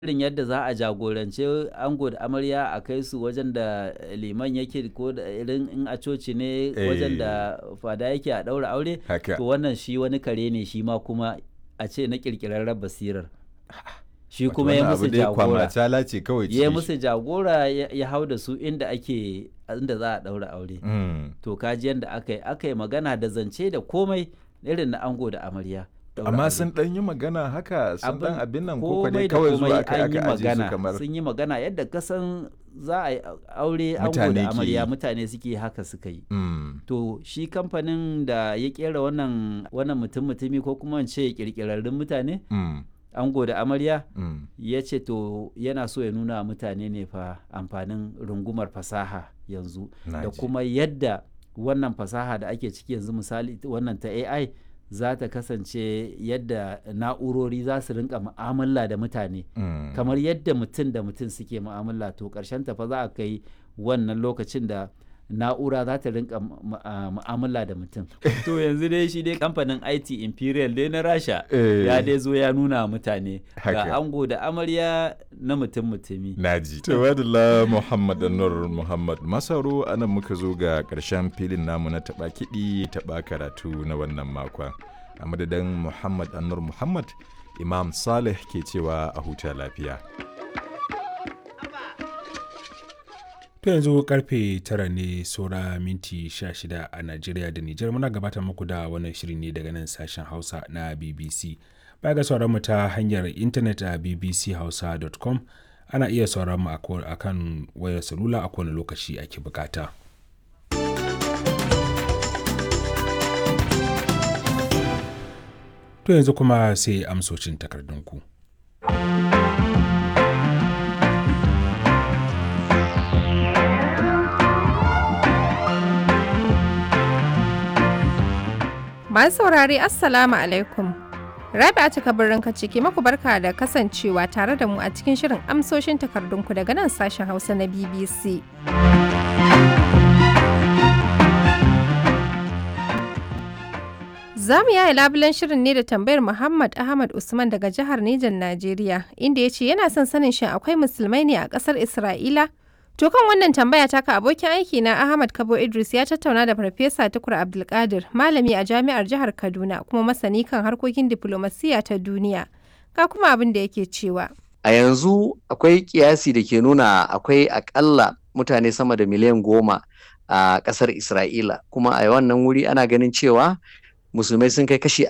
irin yadda za a jagorance ango da amarya a kai su wajen da liman yake ko da irin in a coci ne wajen da fada yake a ɗaura aure Haka. to wannan shi wani kare ne shi ma kuma a ce na ƙirƙirarren basirar shi Wato kuma ya wannan musu abu dai jagora kwamacala ce kawai ya cikin shi. musu jagora ya ya hau da su inda ake inda za a ɗaura aure Mm. to kaji yadda aka yi aka yi magana da zance da komai irin na ango da amarya ɗaura amma aure. sun ɗan yi magana haka sun ɗan abin nan ko komai dai da kawai zuwa komai aka an yi aka aje su magana kamar sun yi magana yadda kasan za a yi aure ango Mutane da ke amarya yi. mutane suke haka suka yi Mm. to shi kamfanin da ya kera wannan wannan mutum mutumi ko kuma in ce kirkirarrun mutane Mm. ango da amarya Mm. ya ce to yana so ya nuna wa mutane ne fa amfanin rungumar fasaha yanzu Na da ji. kuma yadda wannan fasaha da ake ciki yanzu misali ita wannan ta AI za ta kasance yadda na'urori za su rinka mu'amala da mutane Mm. kamar yadda mutum da mutum suke mu'amala to ƙarshen ta fa za a kai wannan lokacin da na'ura za ta rinka mu- mu- a- mu'amala da mutum to yanzu dai shi dai kamfanin IT Imperial dai na Rasha Eh. ya dai zo ya nuna wa mutane Haka. ga ango da amarya na mutum mutumi Naji. Tawadala Muhammad Anwar Muhammad Masaro anan muka zo ga ƙarshen filin namu na taɓa kiɗi taɓa karatu na wannan makon. A madadin Muhammad Anwar Muhammad, Imam Saleh ke cewa a huta lafiya. To yanzu karfe tara ne saura minti 16 a Najeriya da Nijar muna gabatar muku da wannan shirin ne daga nan sashen Hausa na BBC. Baya ga sauran mu ta hanyar intanet a bbchausa.com ana iya sauran mu a ko- a kan wayar salula a kowane lokaci ake bukata. To yanzu kuma sai amsocin takardunku. Masu saurare Assalamu alaikum. Rabi'a cika birnin ciki maku barka da kasancewa tare da mu a cikin shirin amsoshin takardunku daga nan sashen Hausa na BBC. Za mu yaya labulen shirin ne da tambayar Muhammad Ahmad Usman daga jihar Nijar Najeriya, inda ya ce yana son sanin shin akwai musulmai ne a ƙasar Isra'ila? To kan wannan tambaya taka abokin aiki na Ahmad Kabo Idris ya tattauna da Farfesa Tukur Abdulkadir, malami a jami'ar jihar Kaduna kuma masani kan harkokin diflomasiyya ta duniya. Ga kuma abin da yake cewa. A yanzu akwai kiyasi da ke nuna akwai akalla mutane sama da miliyan goma a ƙasar Isra'ila, kuma a wannan wuri ana ganin cewa musulmai sun kai kashi